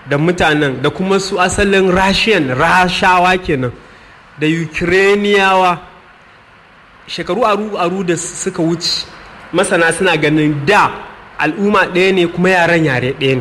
da mutanen da kuma su asalin rashiyan rashawa kenan da ukrainiyawa shekaru aru-aru da suka wuce masana suna ganin da al'umma ɗaya ne kuma yaran yare ɗaya ne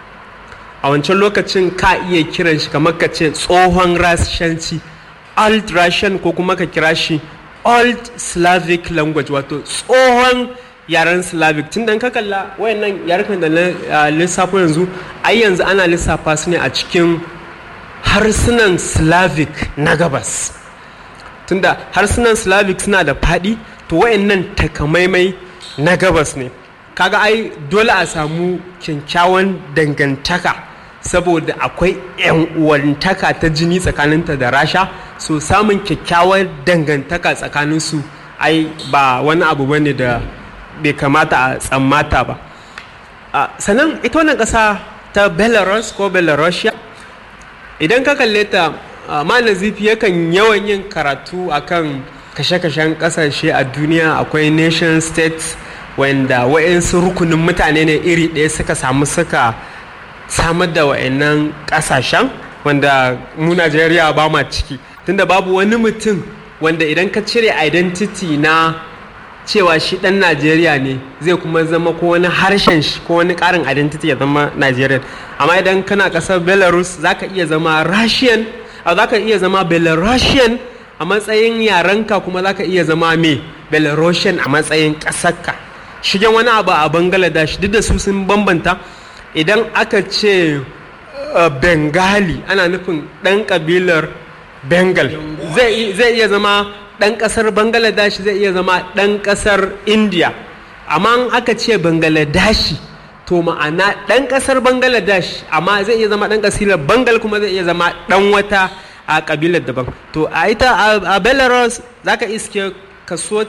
a wancan lokacin ka iya kiran shi kamar ka ce tsohon rashanci old russian ko kuma ka kira shi old slavic language wato tsohon yaren slavic tun da ka kalla wayannan yarukan da na lissafo yanzu ai yanzu ana lissafa su ne a cikin harsunan slavic na gabas tunda harsunan slavic suna da faɗi to wayannan takamaimai na gabas ne kaga ai dole a samu kyakkyawan dangantaka saboda akwai 'yan uwantaka ta jini tsakaninta da rasha so samun kyakkyawar dangantaka tsakaninsu ai ba wani abu bane da bai kamata a tsammata ba sannan ita wannan ƙasa ta belarus ko belarusia idan ka kalle ta ma nazifi yakan yawan yin karatu akan kashe-kashen ƙasashe a duniya akwai nation states wanda wa'insu rukunin mutane ne iri ɗaya suka samu suka samar da wa'annan ƙasashen wanda mu najeriya ba ma ciki tunda babu wani mutum wanda idan ka cire identity na cewa shi ɗan najeriya ne zai kuma zama ko wani harshen shi ko wani ƙarin identity ya zama nigerian amma idan kana ƙasar belarus za ka iya zama russian za ka iya zama belarusian a matsayin yarenka kuma za ka iya zama me belarusian a matsayin ƙasarka shigen wani abu a bangladesh duk da su sun bambanta idan aka ce bengali ana nufin ɗan ƙabilar bengal zai iya zama ɗan ƙasar bangladesh zai iya zama ɗan ƙasar india amma aka ce bangladeshi to ma'ana ɗan ƙasar bangladesh amma zai iya zama ɗan ƙasilar bangal kuma zai iya zama ɗan wata a ƙabilar daban to a ita a belarus za ka iske kaso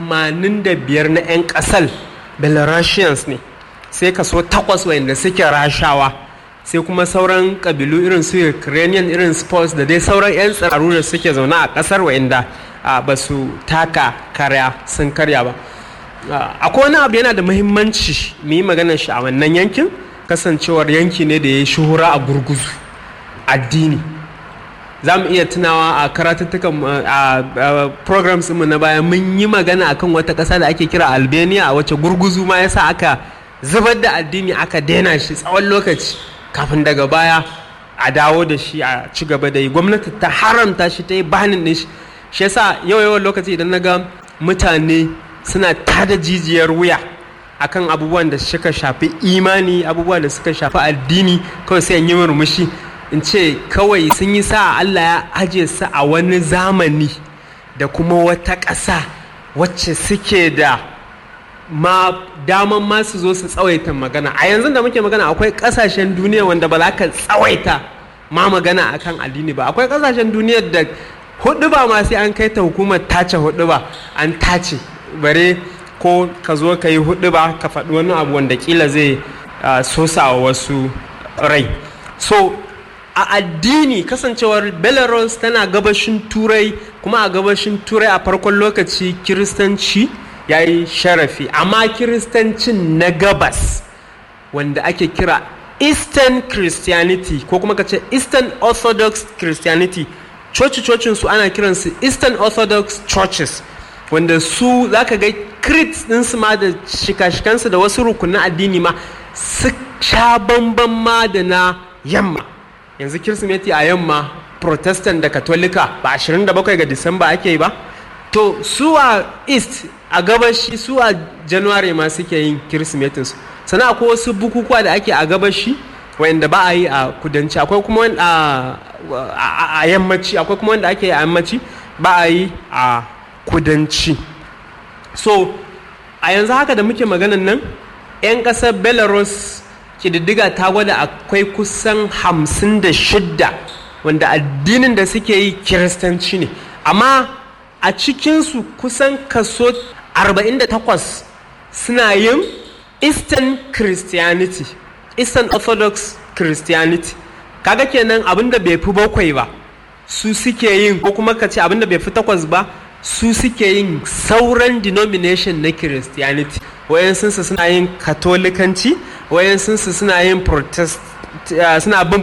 85 na 'yan ƙasar belarusians ne sai kaso 8 wanda suke rashawa sai kuma sauran ƙabilu irin su ukrainian irin sports da dai sauran 'yan tsiraru da suke zaune a ƙasar wa'inda ba su taka karya sun karya ba akwai wani abu yana da muhimmanci mu yi maganar shi a wannan yankin kasancewar yanki ne da ya yi shuhura a gurguzu addini za mu iya tunawa a karatuttukan a programs mu na baya mun yi magana akan wata ƙasa da ake kira albania a wacce gurguzu ma yasa aka zubar da addini aka daina shi tsawon lokaci kafin daga baya a dawo da shi a ci gaba da yi gwamnati ta haramta shi ta yi banin ɗin shi shi yasa yau yawan lokaci idan na ga mutane suna tada jijiyar wuya akan abubuwan da suka shafi imani abubuwan da suka shafi addini kawai sai yi murmushi in ce kawai sun yi sa Allah ya aje su a wani zamani da kuma wata ƙasa wacce suke da ma daman ma su zo su tsawaita magana a yanzu da muke magana akwai ƙasashen duniya wanda ba za ka tsawaita ma magana akan addini ba akwai ƙasashen duniya da hudu ba ma sai an kai ta hukumar tace hudu ba an tace bare ko ka zo ka yi hudu ba ka faɗi wani abu wanda kila zai sosa wa wasu rai so a addini kasancewar belarus tana gabashin turai kuma a gabashin turai a farkon lokaci kiristanci ya yi sharafi amma kiristancin na gabas wanda ake kira eastern christianity ko kuma ka ce eastern orthodox christianity coci-cocin su ana kiransu eastern orthodox churches wanda su za ka ga crit ɗinsu ma da shika-shikansu da wasu rukunin addini ma su sha bamban ma da na yamma yanzu kirsimeti a yamma protestant da katolika ba 27 ga disamba ake yi ba to su a east a gabashi su a january ma suke yin kirsimetinsu sannan akwai wasu bukukuwa da ake a gabashi wanda ba a yi a kudanci akwai kuma a yammaci akwai kuma wanda ake yi a yammaci ba a yi a kudanci so a yanzu haka da muke maganan nan 'yan ƙasar belarus ƙididdiga ta gwada akwai kusan hamsin da shidda wanda addinin da suke yi kiristanci ne amma a cikinsu kusan kaso 48 suna yin eastern christianity eastern orthodox christianity kaga kenan abinda bai fi bakwai ba su suke yin ko kuma ka ce abinda bai fi takwas ba su suke yin sauran denomination na christianity wayansunsu suna yin katolikanci wayansunsu suna yin protest suna bin